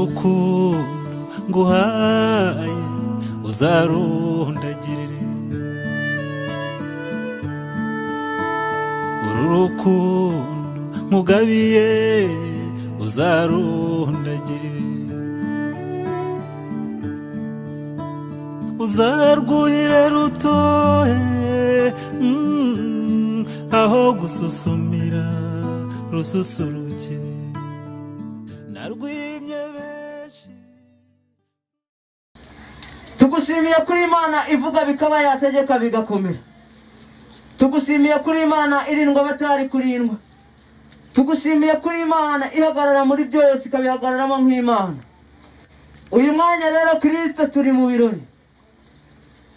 urukundo nguhaye uzarundagirire uru rukundo nkugabiye uzarundagirire uzarwuhire rutohe mm, aho gususumira rususuruke narwimye benshi tugushimiye kuri imana ivuga bikaba yategeka bigakomera tugushimiye kuri imana irindwa batari kurindwa tugushimiye kuri imana ihagarara muri byose ikabihagararamo nk'imana uyu mwanya rero kirisita turi mu birori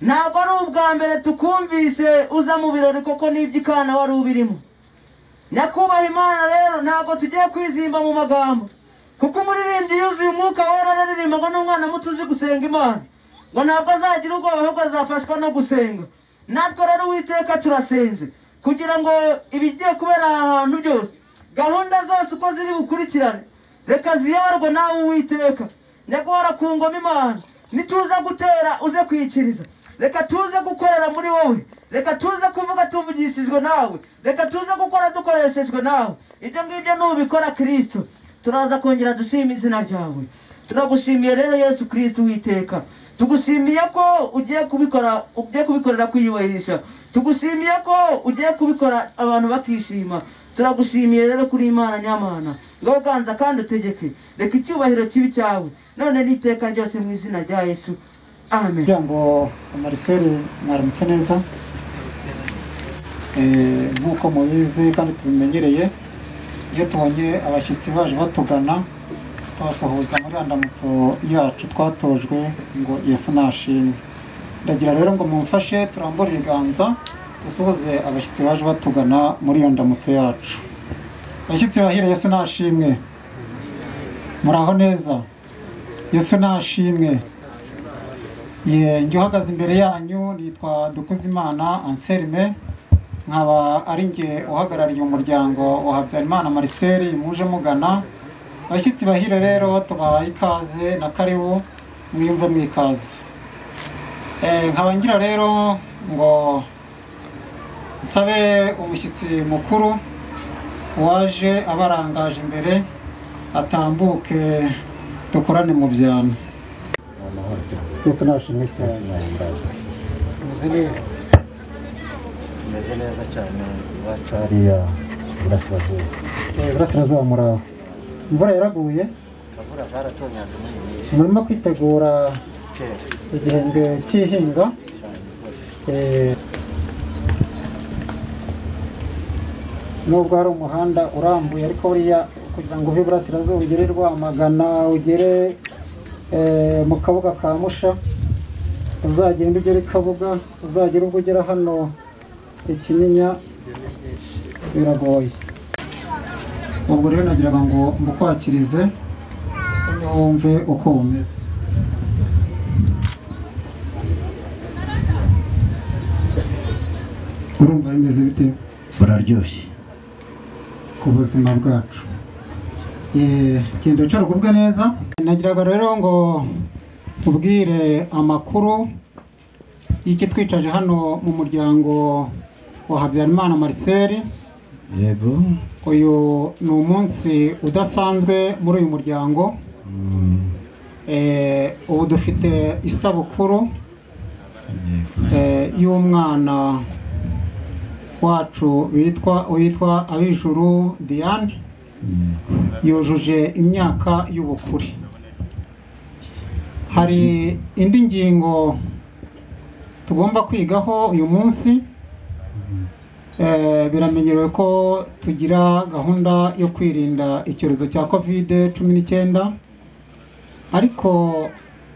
ntabwo ari ubwa mbere tukumvise uza mu birori koko n'iby'ikana wari ubirimo nyakubahwa imana rero ntabwo tugiye kwizimba mu magambo kuko umuririmbyi yuzuye umwuka wera araririmbaga n'umwana muto uzi gusenga imana ngo ntabwo azagira ubwoba ahubwo azafashwa no gusenga natwe rero uwiteka turasenze kugira ngo ibigiye kubera aha hantu byose gahunda zose uko ziri bukurikirane reka ziyoborwe nawe uwiteka nyagora ku ngoma imana nituza gutera uze kwikiriza reka tuze gukorera muri wowe reka tuze kuvuga tuvugishijwe nawe reka tuze gukora dukoreshejwe nawe ibyo ngibyo nubikora kirisito turaza kongera dushima izina ryawe turagushimiye rero yesu kirisito witeka tugushimiye ko ugiye kubikora ugiye kubikorera kwiyubahisha tugushimiye ko ugiye kubikora abantu bakishima turagushimiye rero kuri imana nyamana ngo uganza kandi utegeke reka icyubahiro kibi cyawe none n'iteka ryose mu izina rya yesu amen kugira ngo mariseri mwaramutse neza Eh, nk'uko mubizi kandi tubimenyereye iyo tubonye abashyitsi baje batugana twabasuhuza muri andamutso yacu twatojwe ngo yesu nashimwe ndagira rero ngo mumfashe turambure ibiganza dusuhuze abashyitsi baje batugana muri iyo ndamutso yacu abashyitsi bahira yesu nashimwe muraho neza yesu nashimwe Ye, njye uhagaze imbere yanyu nitwa dukuzimana anselme nkaba ari njye uhagarariye umuryango wa habyarimana mariseri muje mugana abashyitsi bahire rero tubahaye ikaze na karibu mwiyumve mwikaze Eh, nkaba ngira rero ngo nsabe umushyitsi mukuru waje abarangaje imbere atambuke dukorane mu byano twese nashimwe cyane Muzi neza. tumeze neza cyane iwacu hariya iburasirazuba Eh, burasirazuba muraho imvura yaraguye akavura karatonyaga muri nyinshi murimo kwitegura kera igihembwe cy'ihinga Eh, nubwo hari umuhanda urambuye ariko buriya kugira ngo uve iburasirazuba ugere rwamagana ugere eh, mu kabuga ka musha uzagenda ugera i kabuga uzagera ubwo ugera hano ikinyinya biragoye ubwo rero nagiraga ngo mbukwakirize usome wumve uko bumeze urumva bimeze bite buraryoshye ku buzima bwacu Eh, genda wicara ugubwe neza nagiraga rero ngo ubwire amakuru y'ikitwicaje hano mu muryango wa habyarimana marcel yego uyu ni umunsi udasanzwe muri uyu muryango Mm, Eh, ubu dufite isabukuru yego eh, y'umwana wacu witwa witwa abijuru diane yego yujuje imyaka y'ubukure hari indi ngingo tugomba kwigaho uyu munsi Eh, biramenyerewe ko tugira gahunda yo kwirinda icyorezo cya covid cumi n'icyenda ariko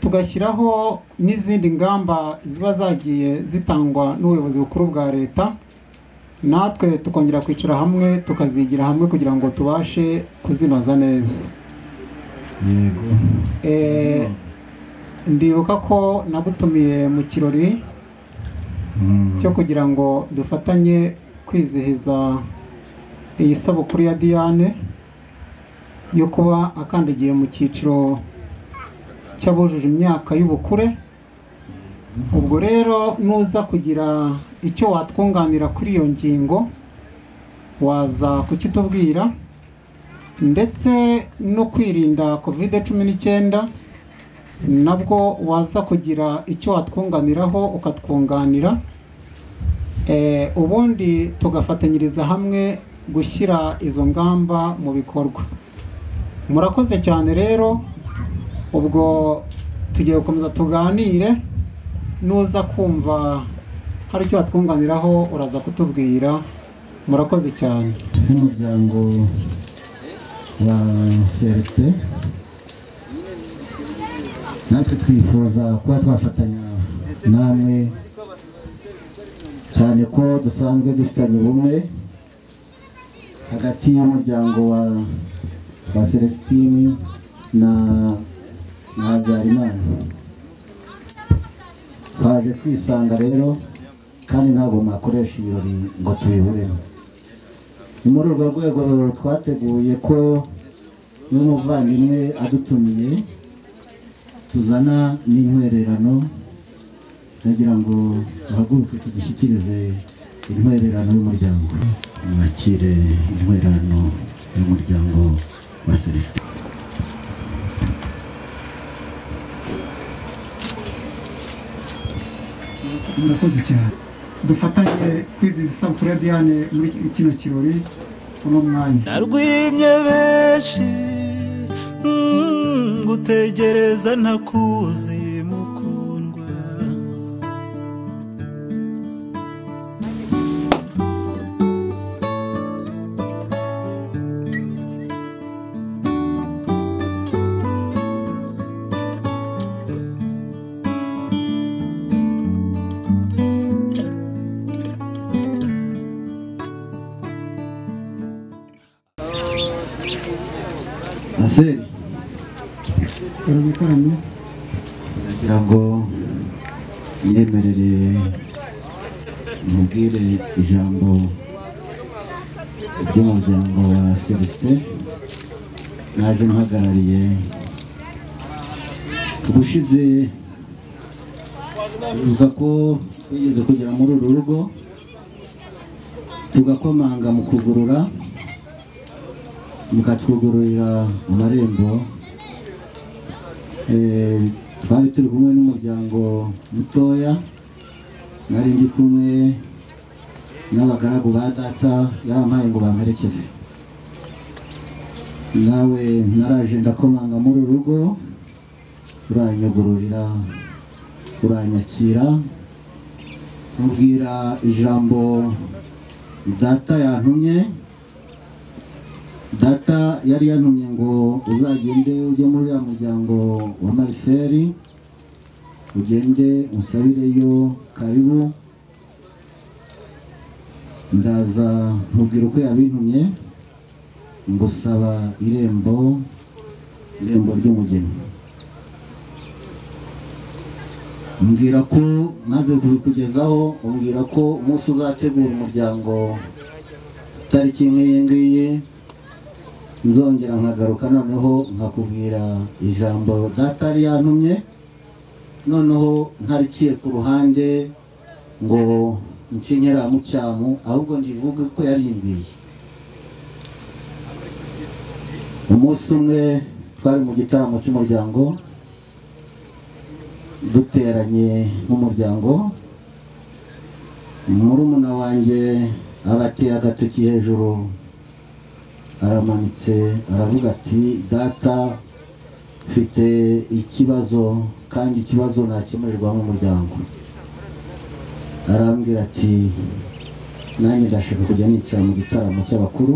tugashyiraho n'izindi ngamba ziba zagiye zitangwa n'ubuyobozi bukuru bwa leta natwe tukongera kwicara hamwe tukazigira hamwe kugira ngo tubashe kuzinoza neza yego Eh, ndibuka ko nagutumiye mu kirori Mm, cyo kugira ngo dufatanye kwizihiza iyi sabukuru ya diane yo kuba akandagiye mu cyiciro cy'abujuje imyaka y'ubukure ubwo rero nuza kugira icyo watwunganira kuri iyo ngingo waza kukitubwira ndetse no kwirinda covid cumi n'icyenda nabwo waza kugira icyo watwunganiraho ukatwunganira Eh, ubundi tugafatanyiriza hamwe gushyira izo ngamba mu bikorwa murakoze cyane rero ubwo tugiye gukomeza tuganire nuza kumva hari icyo watwunganiraho uraza kutubwira murakoze cyane n'umuryango wa celestin natwe twifuza kuba twafatanya namwe cyane ko dusanzwe dufitanye ubumwe hagati y'umuryango wa wa celestini na na habyarimana twaje twisanga rero kandi ntabwo mwakoresha ibirori ngo tubiburemo ni muri urwo rwego twateguye ko n'umuvandimwe adutumiye tuzana n'intwererano ndagira ngo duhaguruke tugushyikirize intwererano y'umuryango mwakire intwererano y'umuryango wa celestin murakoze cyane dufatanye kwizihiza isabukuru ya diane muri kino kirori uno mwanya narwimye benshi mm, gutegereza ntakuzi mukundwa aseri urabikoranye ndagira ngo yiyemerere mubwire ijambo ry'umuryango wa celestin naje mpagarariye ubushize bivuga ko twigeze kugera muri uru rugo tugakomanga mu kugurura mukatwugururira amarembo Eh, twari turi kumwe n'umuryango mutoya nari ndi kumwe n'abagaragu ba data yampaye ngo bamperekeze nawe naraje ndakomanga muri uru rugo uranyugururira uranyakira mubwira ijambo data yantumye data yari yantumye ngo uzagende ujye muri uriya muryango wa mariseri ugende usabireyo karibu ndaza nkubwira uko yabintumye ngusaba irembo irembo ry'umugeni mbwira ko maze kubikugezaho umbwira ko umunsi uzategura umuryango tariki nk'iyi ngiyi nzongera nkagaruka noneho nkakubwira ijambo data yari yantumye noneho ntarikiye ku ruhande ngo nsinyera mucyamu ahubwo ndivuge ko yarimbwiye umunsi umwe twari mu gitaramo cy'umuryango duteranye nk'umuryango murumuna wanjye abateye agatoki hejuru aramanitse aravuga ati data mfite ikibazo kandi ikibazo nakemurirwa n'umuryango arambwira ati nanjye ndashaka kujya nicara mu gitaramo cy'abakuru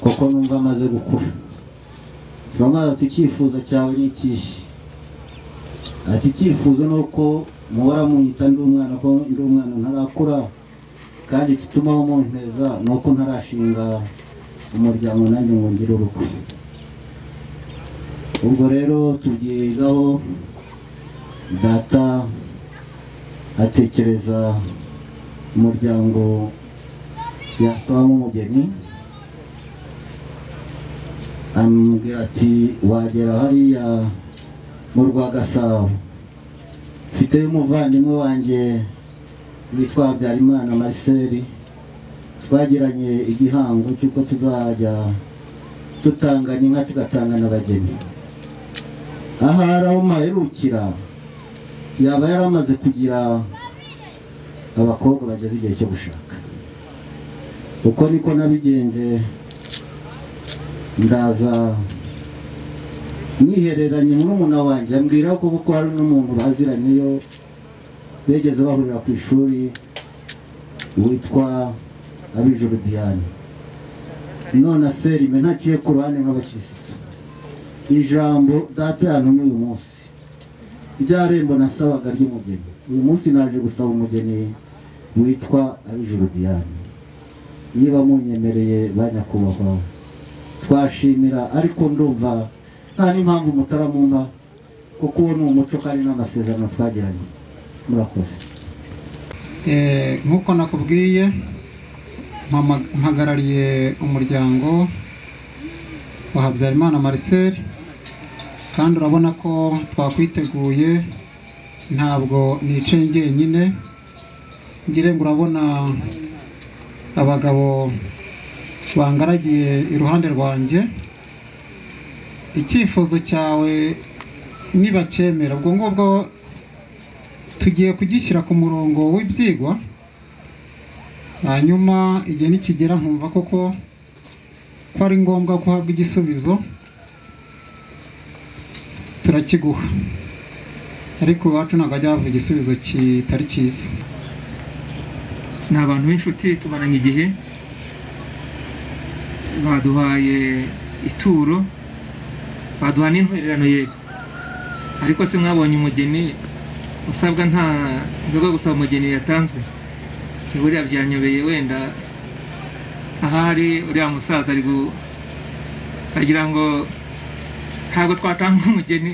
kuko numva amaze gukura turamaze ati icyifuzo cyawe ni ikihe ati icyifuzo ni uko muhora munyita ndi umwana ko ndi umwana ntarakura kandi igituma mumpeza ni uko ntarashinga umuryango nanjye ngo ngire urugo ubwo rero tubyigaho data atekereza umuryango yasabamo umugeni amubwira ati wagera hariya mu rwa gasabo mfite umuvandimwe wanjye witwa habyarimana marcel twagiranye igihango cy'uko tuzajya tutanganya inka tugatanga n'abageni ahari aho mpaherukira yaba yaramaze kugira abakobwa bageze igihe cyo gushaka uko niko nabigenze ndaza nihereranye murumuna wanjye ambwira ko kuko hari n'umuntu baziranyeyo bigeze bahurira ku ishuri witwa abijuru diane none aserime ntaciye ku ruhande nk'abakirisitu ijambo data yantumye uyu munsi rya rembo nasabaga ry'umugeni uyu munsi naje gusaba umugeni witwa abijuru diane niba munyemereye banyakubahwa twashimira ariko ndumva nta n'impamvu mutaramumpa kuko uwo ni umuco kandi n'amasezerano twagiranye murakoze Eh, nk'uko nakubwiye mpama- mpagarariye umuryango wa Habyarimana Marcel kandi urabona ko twakwiteguye ntabwo nicaye njyenyine ngire ngo urabona abagabo bangaragiye iruhande rwanjye icyifuzo cyawe nibacyemera ubwo ngubwo tugiye kugishyira ku murongo w'ibyigwa hanyuma igihe nikigera nkumva koko ko ari ngombwa ko uhabwa igisubizo turakiguha ariko iwacu ntabwo hajya hava igisubizo kitari cyiza ni abantu b'inshuti tumaranye igihe baduhaye ituro baduha n'intwererano yego ariko se mwabonye umugeni usabwa nta nzoga yo gusaba umugeni yatanzwe buriya byanyobeye wenda ahari uriya musaza ari gu- agira ngo ntabwo twatanga umugeni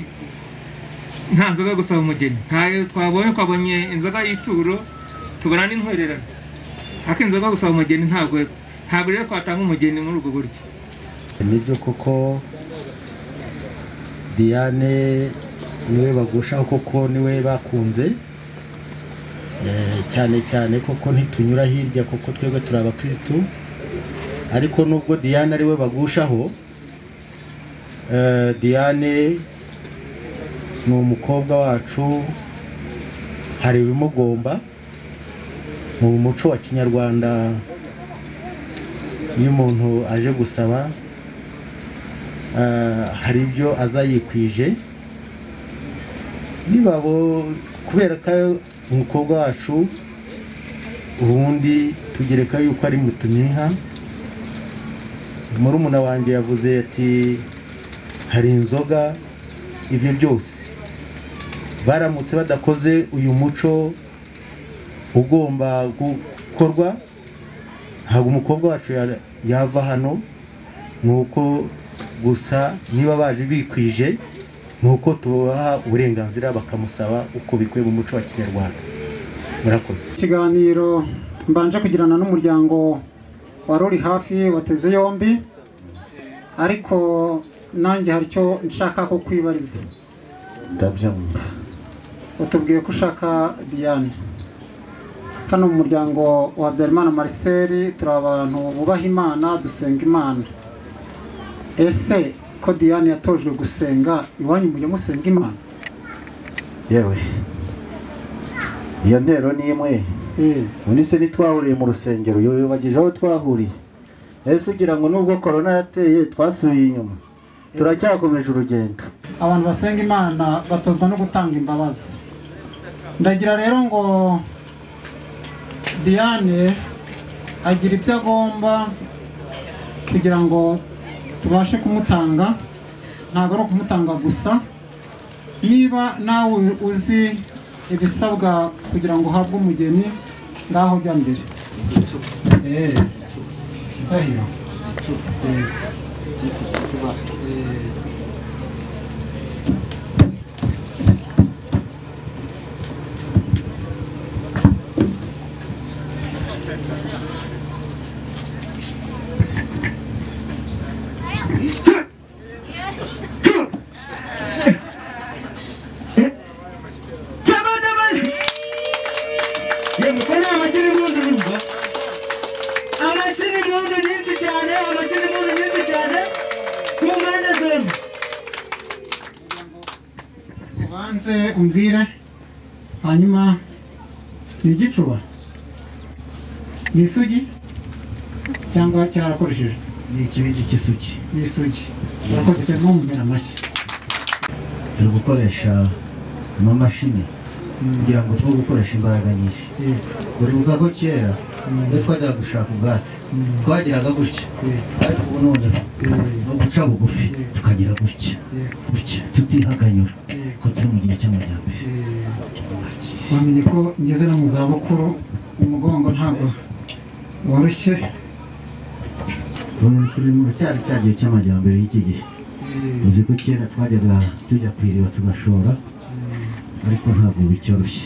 nta nzoga yo gusaba umugeni ntayo twabonye twabonye inzoga y'ituro tubona n'intwererano ariko inzoga yo gusaba umugeni ntabwo ntabwo rero twatanga umugeni muri ubwo buryo nibyo kuko diane niwe bagushaho kuko niwe bakunze Eh, cyane cyane kuko ntitunyura hirya kuko twebwe turi abakirisitu ariko nubwo diane ariwe bagushaho eh, diane ni umukobwa wacu hari ibimugomba mu muco wa kinyarwanda iyo umuntu aje gusaba Ah, hari ibyo aza yikwije nibabo kubera ko umukobwa wacu ubundi tugereka yuko ari mutuminka murumuna wanjye yavuze ati hari inzoga ibyo byose baramutse badakoze uyu muco ugomba gukorwa ntabwo umukobwa wacu ya- yava hano ni uko gusa niba baje bikwije ni uko tubaha uburenganzira bakamusaba uko bikwiye mu muco wa kinyarwanda murakoze ikiganiro mbanje kugirana n'umuryango wari uri hafi wateze yombi ariko nanjye hari icyo nshaka ko kwibariza ndabyumva utubwiye ko ushaka diane hano mu muryango wa habyarimana marcel turi abantu bubaha imana dusenga imana ese ko diane yatojwe gusenga iwanyu mujya musenga imana yewe iyo ntero ni imwe Eh, ubu se ntitwahuriye mu rusengero yuyubagije aho twahuriye ese ugira ngo nubwo korona yateye twasubiye inyuma turacyakomeje urugendo abantu basenga imana batozwa no gutanga imbabazi ndagira rero ngo diane agira ibyo agomba kugira ngo tubashe kumutanga ntabwo ari ukumutanga gusa niba nawe uzi ibisabwa kugira ngo uhabwe umugeni ngaho jya mbere Eh, ndahiro. Eh, eh. impundu nyinshi cyane abakina impundu nyinshi cyane ku mpande zombi ubanze umbwire hanyuma ni igicuba ni isugi cyangwa cyarakoresheje ni ikibindi cy'isugi ni isugi yakozwe n'umumera amashyi turi gukoresha amamashini kugira ngo twe gukoresha imbaraga nyinshi uribuka ko kera iyo twajyaga gushaka ubwatsi twagiraga gutya ariko ubu none ni uguca bugufi tukagira gutya gutya tutihaganyura ko turi mu gihe cy'amajyambere wamenye ko ngeze no mu zabukuru umugongo ntabwo woroshye Ubu turi mu cyari cya gihe cy'amajyambere y'iki gihe uzi ko kera twajyaga tujya ku iriba tugashora ariko ntabwo bicyoroshye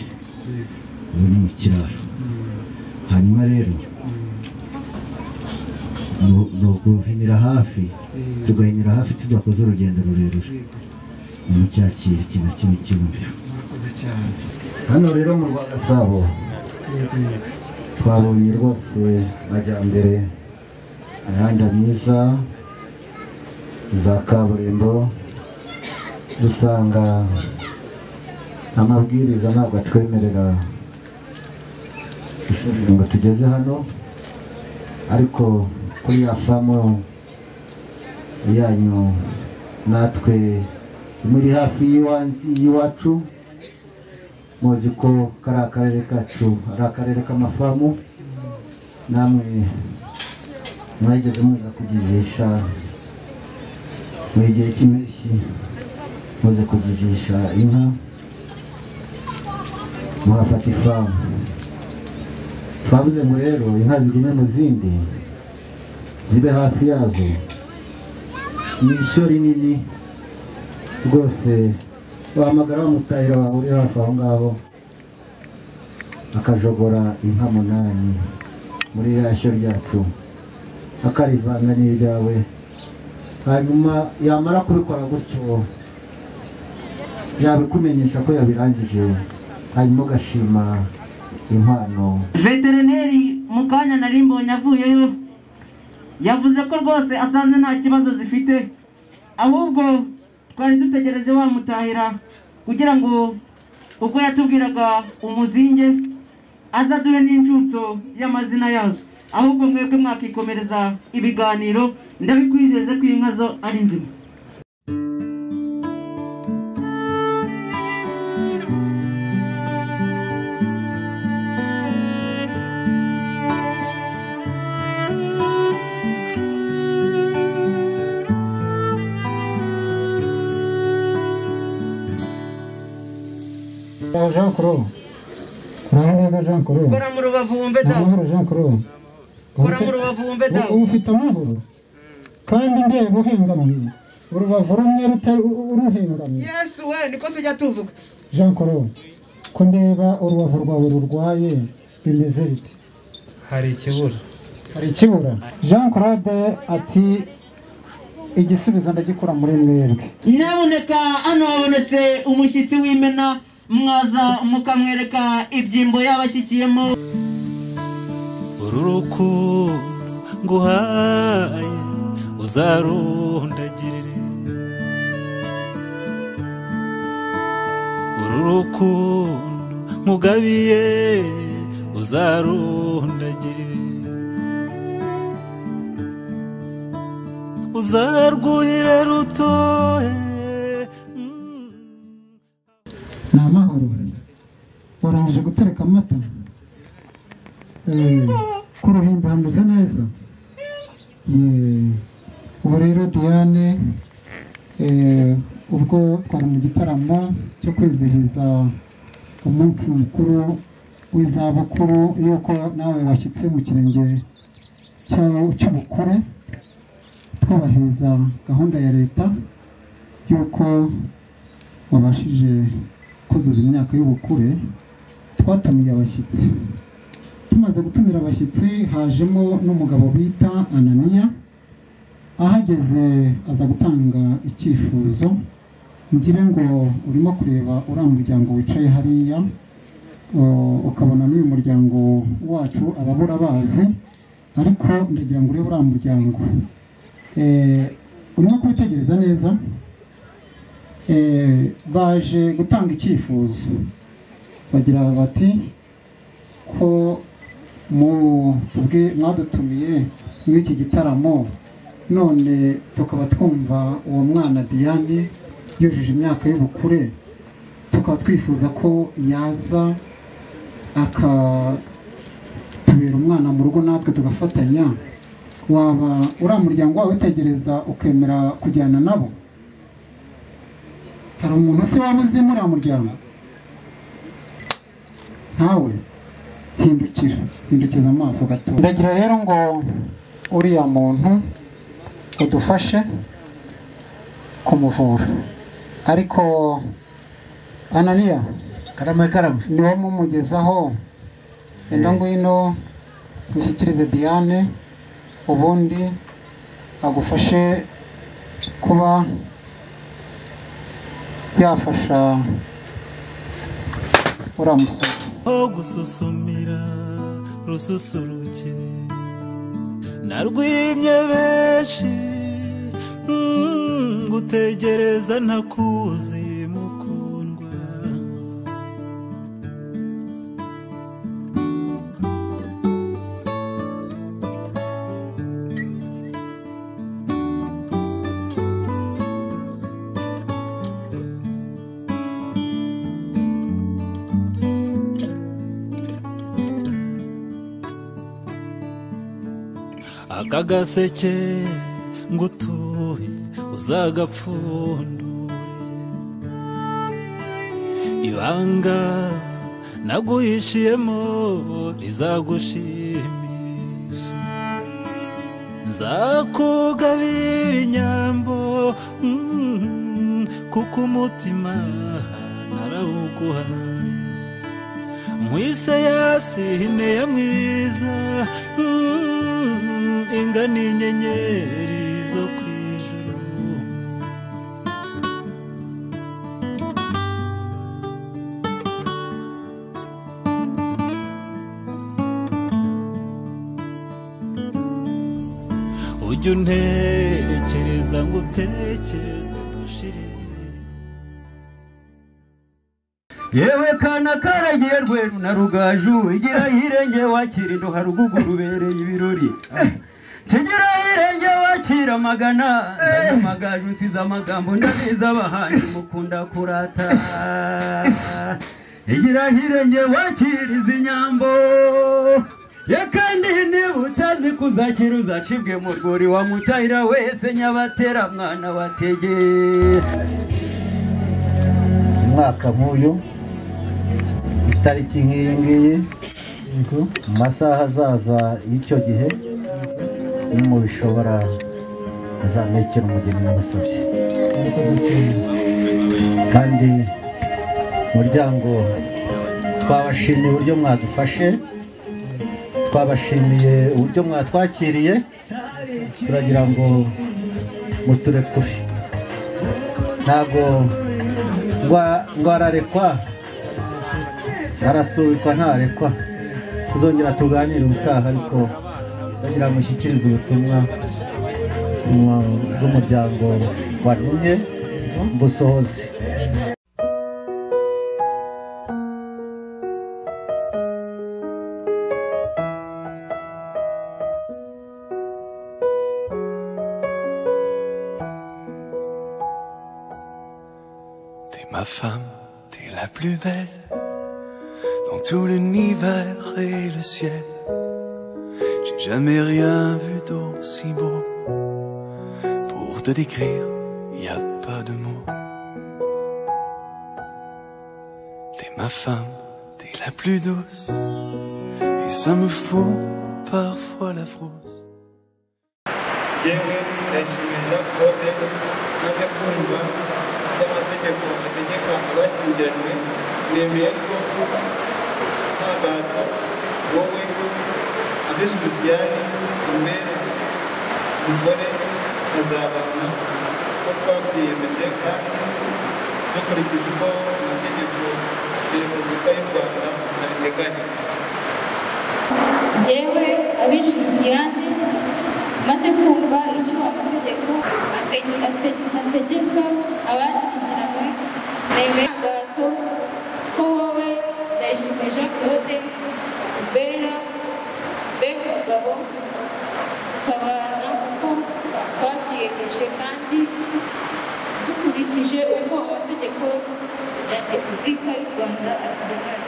ubu ni mu kiraro hanyuma rero ni- ni uguhinira hafi tugahinira hafi tudakoze urugendo rurerure ni mu cya kintu kimwe kimwe cy'umuriro murakoze cyane hano rero mu rwa gasabo twabonye rwose amajyambere imihanda myiza za kaburimbo dusanga amabwiriza ntabwo atwemerera gushorera ngo tugeze hano ariko kuri ya famu yanyu natwe muri hafi y'iwa- y'iwacu muzi ko kari akarere kacu ari akarere k'amafamu namwe mwageze muza kugizisha mu gihe cy'impeshyi muze kugizisha inka muhafata ifamu twavuze ngo rero inka zigume mu zindi zibe hafi yazo ni ishyo rinini rwose wahamagara wa mutahira wawe uri hafi aho ngaho akajogora inka munani muri ya shyo ryacu akarivanga n'iryawe hanyuma yamara kubikora gutyo yabikumenyesha ko yabirangije hanyuma ugashima impano veterineri mu kanya nari mbonye avuyeyo yavuze ko rwose asanze nta kibazo zifite ahubwo twari dutegereje wamutahira kugira ngo ubwo yatubwiraga umuzinge aza duhe n'inshutso y'amazina yazo ahubwo mwebwe mwakikomereza ibiganiro ndabikwizeze ko inka zo ari nzima jean claude kurangurura jean claude kora mu rubavu wumve da amahoro jean claude kora mu rubavu wumve da ubu ufite amahoro kandi ndeba uhengamiye urubavu rumwe rutari uruhengamiye yesu we niko tujya tuvuga jean claude ko ndeba urubavu rwawe rurwaye bimeze bite hari ikibura hari ikibura jean claude ati igisubizo ndagikura muri mwebwe nyabuneka hano habonetse umushyitsi w'imena mwaza mukamwereka ibyimbo yabashyikiyemo uru rukundo nguhaye uzarundagirire uru rukundo nkugabiye uzarundagirire uzarwuhire rutohe mm. ni amahoro warangije gutereka amata Eh, ku ruhimbi hameze neza Eh, ubu rero diane eh, ubwo twari mu gitaramo cyo kwizihiza umunsi mukuru w'izabukuru y'uko nawe washyitse mu kirenge cya- cy'ubukure twubahiriza gahunda ya leta y'uko wabashije kuzuza imyaka y'ubukure twatumiye abashyitsi tumaze gutumira abashyitsi hajemo n'umugabo bita ananiya ahageze aza gutanga icyifuzo ngire ngo urimo kureba uriya muryango wicaye hariya o- ukabona n'uyu muryango wacu ababura bazi ariko ndagira ngo urebe uriya muryango Eh, urimo kuwitegereza neza Eh, baje gutanga icyifuzo bagira bati ko mu tubwe mwadutumiye muri iki gitaramo none tukaba twumva uwo mwana diane yujuje imyaka y'ubukure tukaba twifuza ko yaza akatubera umwana mu rugo natwe tugafatanya waba uriya muryango wawe witegereza ukemera kujyana nabo hari umuntu se waba uzi muri uriya muryango ntawe hindukira hindukiza amaso gato ndagira rero ngo uriya muntu udufashe kumuvura ariko ananiya karama karama niba mumugezaho enda ngwino mushyikirize diane ubundi agufashe kuba yafasha uriya musore ho gususumira rususuruke narwimye benshi mm, gutegereza ntakuzi mukundwa aka gaseke ngutuye uzagapfundure ibanga naguhishiyemo rizagushimisha nzakugabira inyambo mm, kuko umutima narawuguhaye mwise yasine ya mwiza mm, ingana inyenyeri zo ku ijuru ujya untekereza ngo utekereze dushire yewe kana karagiye rweru na rugaju igira hirenge wakira indo haruguguru ubereye ibirori kigira hirenge wakira amagana nzanye amagaju usize amagambo ndabizi abahanyi mukunda kurata igira hirenge wakira izi nyambo ye kandi niba utazi kuzakira uzacibwe mu rwuri wa mutahira wese nyabatera mwana wategeye umwaka nk'uyu itariki nk'iyi ngiyi mu masaha azaza y'icyo gihe ni mu bishobora kuzamekera umugeni n'abasabye kandi umuryango twabashimiye uburyo mwadufashe twabashimiye uburyo mwatwakiriye turagira ngo muturekure ntabwo ngwa- ngo ararekwa arasubikwa ntarekwa tuzongera tuganire ubutaha ariko kugira ngo ushyikirize ubutumwa mu- bw'umuryango warumye mbusohoze T'es ma femme, t'es la plus belle dans tout l'univers et le ciel. J'ai jamais rien vu d'aussi beau. Pour te décrire, y a pas de mots. T'es ma femme, t'es la plus douce. Et ça me fout parfois la frousse. yewe ndashimisha kuba rero maze kumva by'amategeko ategeka abashyingiranywe nemeye ko ntabata wowe abishubyane imbere umugore azabana ko twabyiyemeje kandi dukurikije uko amategeko ya repubulika y'u rwanda abiteganya yewe abishinziyane maze kumva icyo amategeko atege- ate- ategeka abashyingiranywe nemera gato ko wowe ndayishimiye jean claude ubera mbega umugabo utabara kuko twabyiyemeje kandi dukurikije uko amategeko ya repubulika y'u rwanda ateganya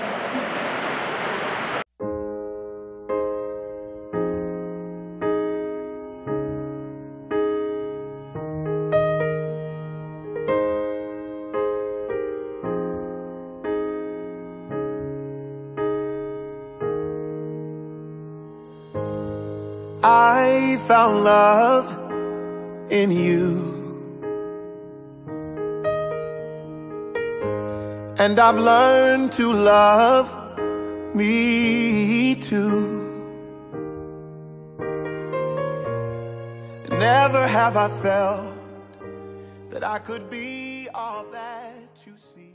I found love in you. And I've learned to love me too. Never have I felt that I could be all that you see.